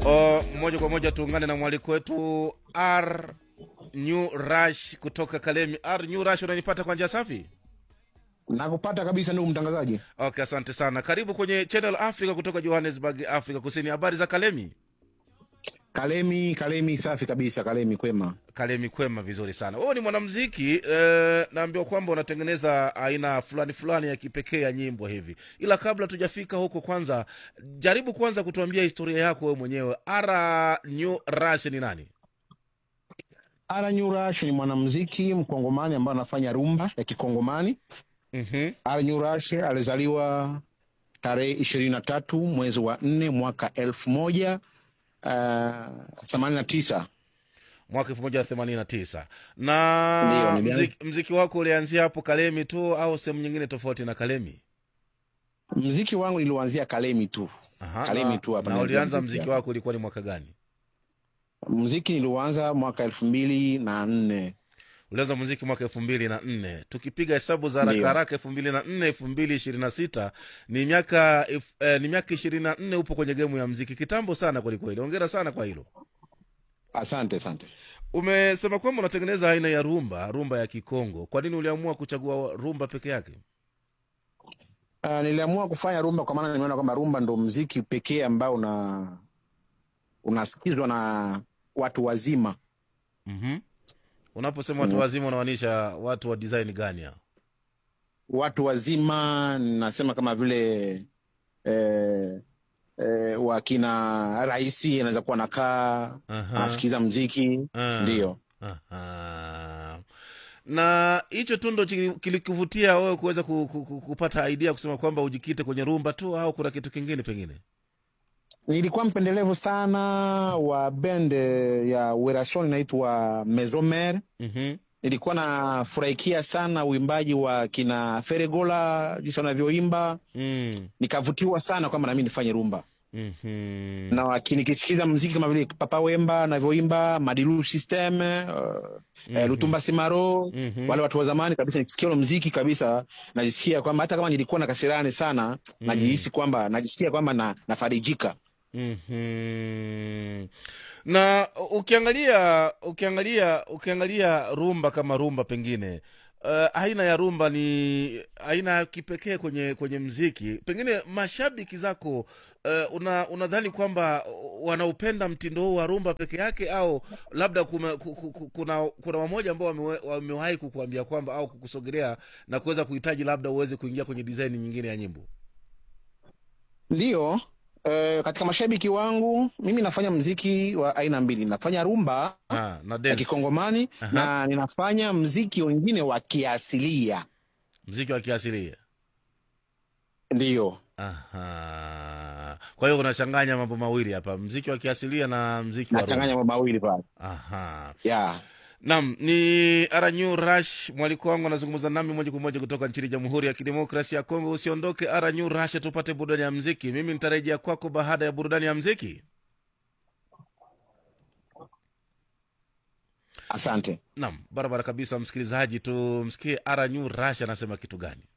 O, moja kwa moja tuungane na mwaliko wetu R New Rush kutoka Kalemi. R New Rush, unanipata kwa njia safi? Nakupata kabisa ndugu mtangazaji. Okay, asante sana. Karibu kwenye Channel Africa kutoka Johannesburg, Afrika Kusini. Habari za Kalemi? Kalemi, Kalemi safi kabisa, Kalemi kwema. Kalemi kwema, vizuri sana. Wewe ni mwanamuziki eh, naambiwa kwamba unatengeneza aina fulani fulani ya kipekee ya nyimbo hivi, ila kabla tujafika huko, kwanza jaribu kwanza kutuambia historia yako wewe mwenyewe. Ara New Rush ni nani? Ara New Rush ni mwanamuziki mkongomani ambaye anafanya rumba ya kikongomani. Mhm. Ara New Rush alizaliwa tarehe ishirini na tatu mwezi wa nne mwaka elfu moja themanini na tisa. mwaka elfu moja themanini na tisa Ndiyo, na nilianza- mziki, mziki wako ulianzia hapo Kalemi tu au sehemu nyingine tofauti na Kalemi? Mziki wangu niliuanzia Kalemi tu. Aha, Kalemi na, tu hapa na ndio ulianza mziki mziki hapa. wako ulikuwa ni mwaka gani? Mziki niliuanza mwaka elfu mbili na nne. ulianza muziki mwaka elfu mbili na nne tukipiga hesabu za haraka Ndiyo. haraka elfu mbili na nne elfu mbili ishirini na sita ni miaka elfu- eh, ni miaka ishirini na nne upo kwenye gemu ya mziki kitambo sana kwelikweli ongera sana kwa hilo Asante, asante. umesema kwamba unatengeneza aina ya rumba rumba ya kikongo kwa nini uliamua kuchagua rumba peke yake Uh, niliamua kufanya rumba kwa maana nimeona kwamba rumba ndo mziki pekee ambao una unasikizwa na watu wazima. mm-hmm. unaposema watu Mm. wazima unamaanisha watu wa design gani hao Watu wazima nasema kama vile eh, eh, wakina raisi anaweza kuwa nakaa Aha. anasikiza mziki Ah. ndio. Aha. na hicho tu ndo chili- kilikuvutia wewe kuweza ku, ku, ku, kupata idea kusema kwamba ujikite kwenye rumba tu au kuna kitu kingine pengine Nilikuwa mpendelevu sana wa bend ya Werason inaitwa Mesomer. mm-hmm. Nilikuwa nafurahikia sana uimbaji wa kina Feregola jinsi wanavyoimba mm. nikavutiwa sana kwamba nami nifanye rumba mm-hmm. na waki- nikisikiza mziki kama vile Papa Wemba anavyoimba Madilu System uh, eh, Lutumba Simaro Mhm. wale watu wa zamani kabisa, nikisikia ule mziki kabisa najisikia kwamba hata kama nilikuwa na kasirani sana najihisi kwamba najisikia kwamba na, nafarijika. mm-hmm. na ukiangalia ukiangalia ukiangalia rumba kama rumba pengine uh, aina ya rumba ni aina ya kipekee kwenye kwenye mziki pengine mashabiki zako uh, una unadhani kwamba wanaupenda mtindo huu wa rumba peke yake au labda kume, ku- ku- ku- kuna kuna wamoja ambao wamewe- wamewahi kukuambia kwamba au kukusogelea na kuweza kuhitaji labda uweze kuingia kwenye design nyingine ya nyimbo Ndiyo eh, katika mashabiki wangu mimi nafanya mziki wa aina mbili, nafanya rumba ah, na ya dance kikongomani Aha. na ninafanya mziki wengine wa kiasilia. mziki wa kiasilia Ndiyo. Aha. Kwa hiyo unachanganya mambo mawili hapa, mziki wa kiasilia na mziki wa rumba. nachanganya mambo mawili pale Aha. yeah. Naam, ni Aranyu Rush, mwaliko wangu anazungumza nami moja kwa moja kutoka nchini Jamhuri ya Kidemokrasia ya Kongo. Usiondoke Aranyu Rush, tupate burudani ya mziki. Mimi nitarejea kwako baada ya burudani ya mziki. Asante. Naam, barabara kabisa, msikilizaji, tumsikie Aranyu Rush anasema kitu gani.